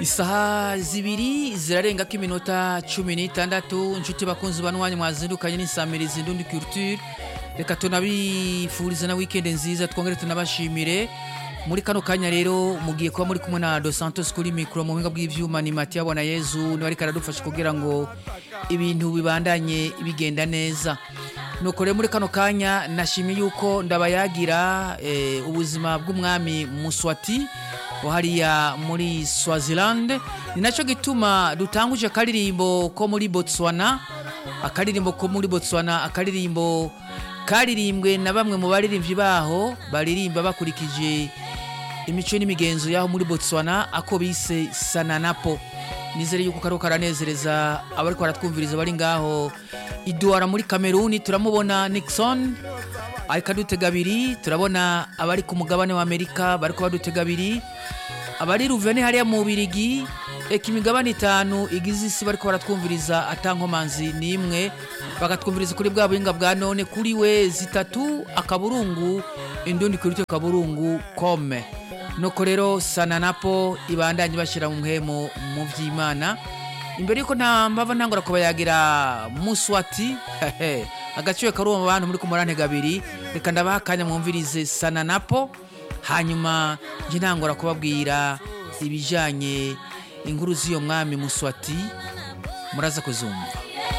isaha zibiri zirarengako iminota cumi n'itandatu inshuti bakunzi banwanya mwazindukanye n'isamirizi indundi culture reka tunabifuriza na weekend nziza twongere tunabashimire muri kano kanya rero mugiye kuba muri kumwe na Dos Santos kuri mikro mu buhinga bw'ivyuma ni Matiya Bona Yezu ni ariko aradufasha kugira ngo ibintu bibandanye bigenda neza nuko rero muri kano kanya nashimye yuko ndabayagira eh, ubuzima bw'umwami Muswati hariya muri Swaziland ni nacyo gituma dutanguje akaririmbo ko muri Botswana akaririmbo ko muri Botswana akaririmbo karirimbwe na bamwe mu baririmbyi baho baririmba bakurikije imico n'imigenzo yaho muri Botswana ako bise Sananapo nizere yuko karo karanezereza abariko baratwumviriza bari ngaho iduara muri Kameruni turamubona Nixon ariko adutega abiri turabona abari ku mugabane wa Amerika bariko badutega abiri abari ruvene hariya mu Birigi eka imigabane itanu igize isi bariko baratwumviriza atankomanzi nimwe bakatwumviriza kuri bwa buhinga bwa none kuri we zitatu akaburungu indundi kuri twe kaburungu kome nuko rero sananapo ibandanye bashyira mu muhemo mu by'imana imbere yuko nta mbava ntangura kubayagira muswati agaciro kari mu bantu muri ku murantega abiri reka ndabaha akanya mwumvirize sananapo hanyuma njye ntangura kubabwira ibijyanye inkuru z'iyo mwami muswati muraza kuzumva